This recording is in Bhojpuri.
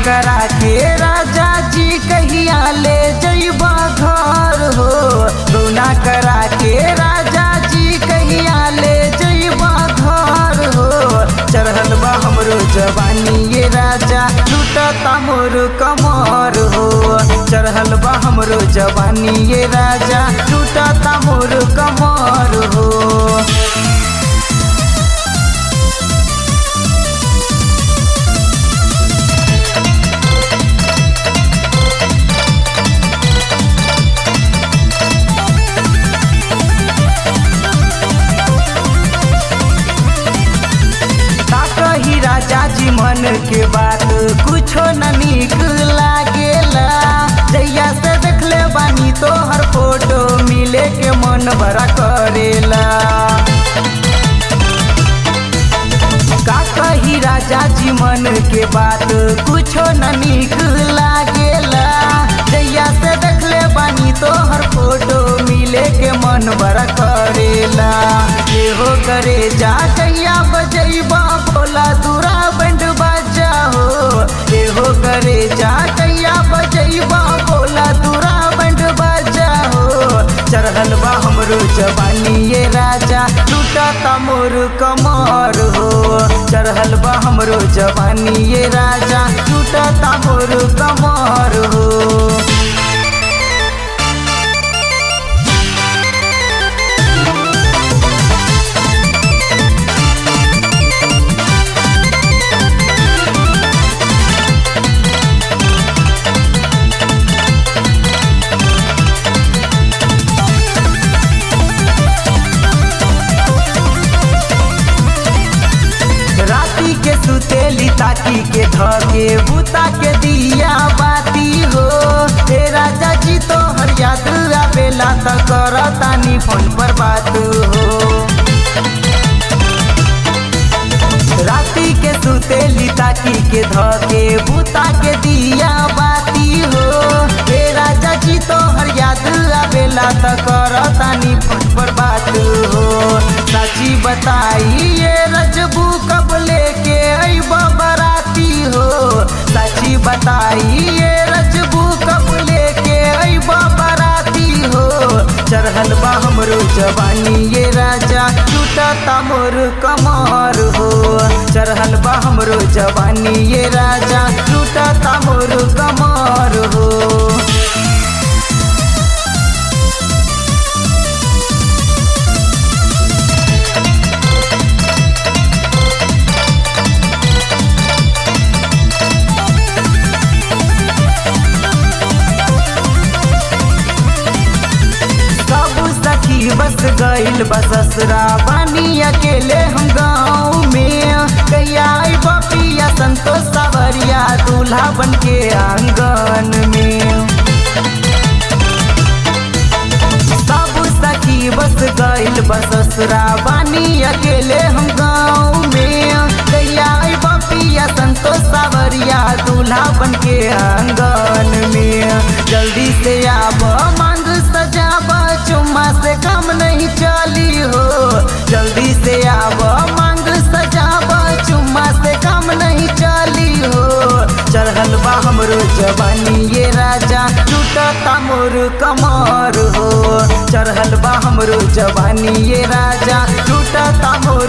करा के राजा जी कहिया ले जइबा घर हो गौना करा के राजा जी कहिया ले जइबा घर हो चढ़ल बा हमरो जवानी ये राजा लूटता मोर कमर हो चढ़ल बा हमरो जवानी ये राजा लूटता मोर कमर हो का कही राजा जी मन के बात कुछो न नीक लागेला जैया से देखले बानी तो हर फोटो मिले के मन बड़ा करेला का कही राजा जी मन के बात कुछो न नीक लागेला जैया से देखले बानी तो हर फोटो मिले के मन बड़ा करेला हो करे जा कैया बजैबा भोला दूरा बंड बाजा हो हो करे जा कैया बजैबा भोला दूरा बंड बाजा हो चढ़ल बा हमरो जवानी ये राजा टूटता मोर कमर हो चढ़ल बा हमरो जवानी ये राजा टूटता मोर कमर हो राती के सुतेली ताकी के धके बुता के दिया बाती हो हे राजा जी तो हर याद आवेला त करतानी फोन पर बात हो राती के सुतेली ताकी के धके बुता के दिया बाती हो हे राजा जी तो हर याद आवेला त करतानी फोन पर बात हो साची बताई ये रजबू कब लेके अइबा बराती हो साची बताई ये रजबू कब लेके अइबा बराती हो चढ़ल बा हमरो जवानी ये राजा टूटता मोर कमर हो चढ़ल बा हमरो जवानी ये राजा टूटता मोर कमर हो सब सखी बस गइल बससरा बानी अकेले हम गाँव में कैया बपिया संतोष सावरिया दूल्हा बन के आंगन में सब सखी बस गइल बससरा बानी अकेले हम गाँव में कैया बपिया संतोष सावरिया दूल्हा बन के आंगन में जल्दी से आब मांग सजाब चुम्मा से काम नहीं चली हो जल्दी से आब मांग सजाब चुम्मा से काम नहीं चली हो चढ़ल बा हमरो जवानी ये राजा टूटता मोर कमर हो चढ़ल बा हमरो जवानी ये राजा टूटता मोर